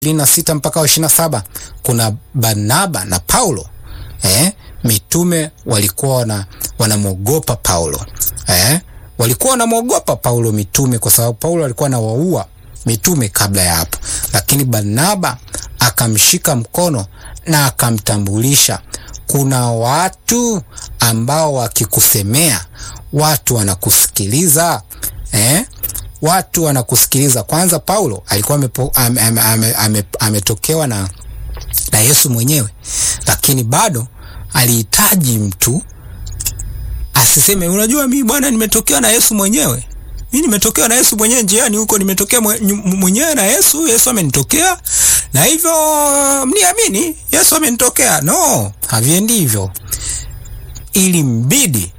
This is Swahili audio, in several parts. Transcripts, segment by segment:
ishirini na sita mpaka wa ishirini na saba kuna Barnaba na Paulo eh, mitume walikuwa wana, wanamwogopa Paulo eh, walikuwa wanamwogopa Paulo mitume, kwa sababu Paulo alikuwa anawaua mitume kabla ya hapo, lakini Barnaba akamshika mkono na akamtambulisha. Kuna watu ambao wakikusemea watu wanakusikiliza eh? Watu wanakusikiliza. Kwanza Paulo alikuwa ametokewa ame, ame, ame, ame, ame na, na Yesu mwenyewe, lakini bado alihitaji mtu asiseme, unajua mimi bwana, nimetokewa na Yesu mwenyewe mimi nimetokewa na Yesu mwenyewe njiani huko, nimetokea mwenyewe na Yesu. Yesu amenitokea na hivyo mniamini, Yesu amenitokea. No, haviendi hivyo. Ili mbidi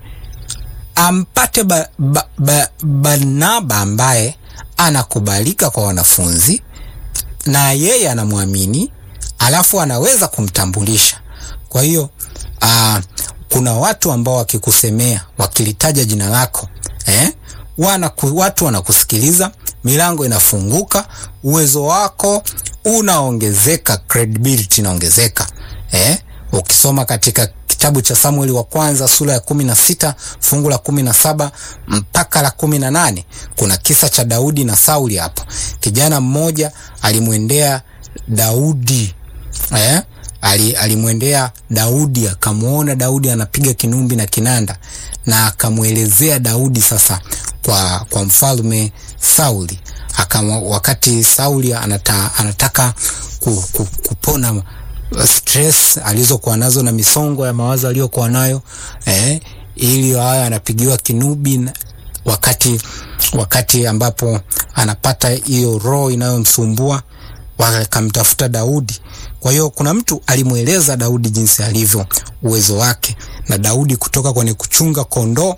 ampate ba, ba, ba, Barnaba ambaye anakubalika kwa wanafunzi na yeye anamwamini, alafu anaweza kumtambulisha. Kwa hiyo uh, kuna watu ambao wakikusemea, wakilitaja jina lako eh? Wana, watu wanakusikiliza, milango inafunguka, uwezo wako unaongezeka, credibility inaongezeka eh? Ukisoma katika kitabu cha Samueli wa kwanza sura ya kumi na sita fungu la kumi na saba mpaka la kumi na nane kuna kisa cha Daudi na Sauli. Hapo kijana mmoja alimwendea Daudi eh? alimwendea Daudi akamwona Daudi anapiga kinumbi na kinanda na akamwelezea Daudi sasa kwa, kwa mfalme Sauli akama, wakati Sauli anata, anataka ku, ku, kupona stress alizokuwa nazo na misongo ya mawazo aliyokuwa nayo eh, ili haya anapigiwa kinubi wakati, wakati ambapo anapata hiyo roho inayomsumbua wakamtafuta Daudi. Kwa hiyo kuna mtu alimweleza Daudi jinsi alivyo, uwezo wake, na Daudi kutoka kwenye kuchunga kondoo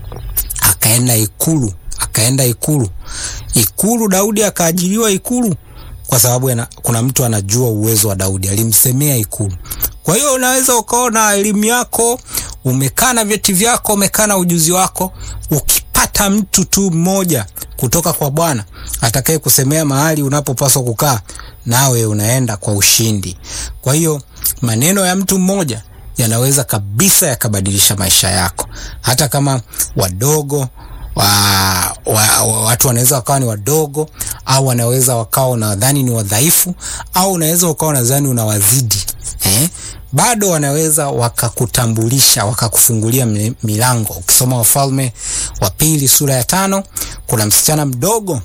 akaenda ikulu, akaenda ikulu, ikulu. Daudi akaajiriwa ikulu kwa sababu yana, kuna mtu anajua uwezo wa Daudi, alimsemea ikulu. Kwa hiyo unaweza ukaona elimu yako, umekaa na vyeti vyako, umekaa na ujuzi wako, ukipata mtu tu mmoja kutoka kwa Bwana atakaye kusemea mahali unapopaswa kukaa, nawe unaenda kwa ushindi. Kwa hiyo maneno ya mtu mmoja yanaweza kabisa yakabadilisha maisha yako, hata kama wadogo wa, wa, wa, watu wanaweza wakawa ni wadogo au wanaweza wakawa unadhani ni wadhaifu au unaweza ukawa unadhani unawazidi eh? Bado wanaweza wakakutambulisha wakakufungulia milango. Ukisoma Wafalme wa Pili sura ya tano kuna msichana mdogo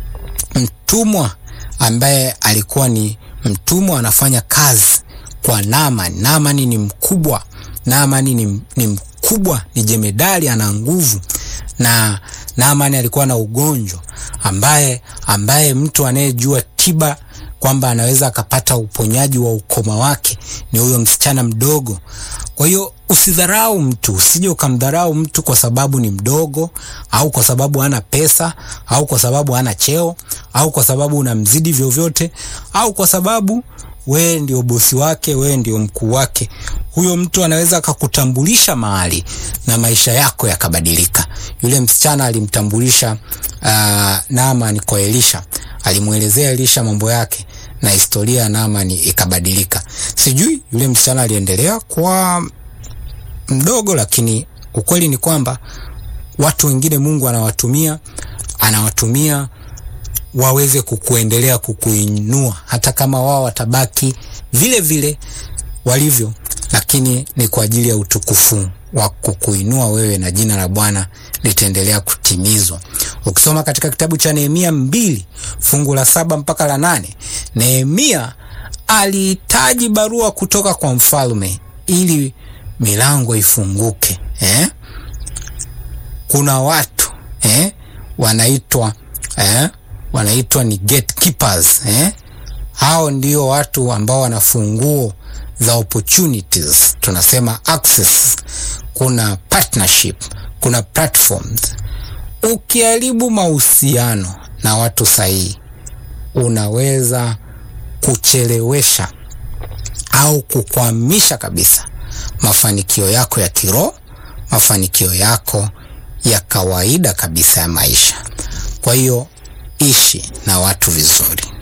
mtumwa ambaye alikuwa ni mtumwa anafanya kazi kwa Naamani. Naamani ni mkubwa, Naamani ni, ni mkubwa, ni jemedali, ana nguvu na Naamani alikuwa na ugonjwa ambaye ambaye mtu anayejua tiba kwamba anaweza akapata uponyaji wa ukoma wake ni huyo msichana mdogo. Kwa hiyo usidharau mtu, usije ukamdharau mtu kwa sababu ni mdogo au kwa sababu hana pesa au kwa sababu hana cheo au kwa sababu unamzidi vyovyote au kwa sababu wewe ndio bosi wake, wewe ndio mkuu wake. Huyo mtu anaweza akakutambulisha mahali na maisha yako yakabadilika. Yule msichana alimtambulisha uh, Naamani kwa Elisha, alimwelezea Elisha mambo yake na historia ya Naamani ikabadilika. Sijui yule msichana aliendelea kwa mdogo, lakini ukweli ni kwamba watu wengine Mungu anawatumia anawatumia waweze kukuendelea kukuinua, hata kama wao watabaki vile vile walivyo, lakini ni kwa ajili ya utukufu wa kukuinua wewe na jina la Bwana litaendelea kutimizwa. Ukisoma katika kitabu cha Nehemia mbili fungu la saba mpaka la nane Nehemia alihitaji barua kutoka kwa mfalme ili milango ifunguke eh? Kuna watu eh? wanaitwa eh? wanaitwa ni gatekeepers eh? Hao ndio watu ambao wana funguo za opportunities, tunasema access. Kuna partnership, kuna platforms. Ukiharibu mahusiano na watu sahihi, unaweza kuchelewesha au kukwamisha kabisa mafanikio yako ya kiroho, mafanikio yako ya kawaida kabisa ya maisha. Kwa hiyo ishi na watu vizuri.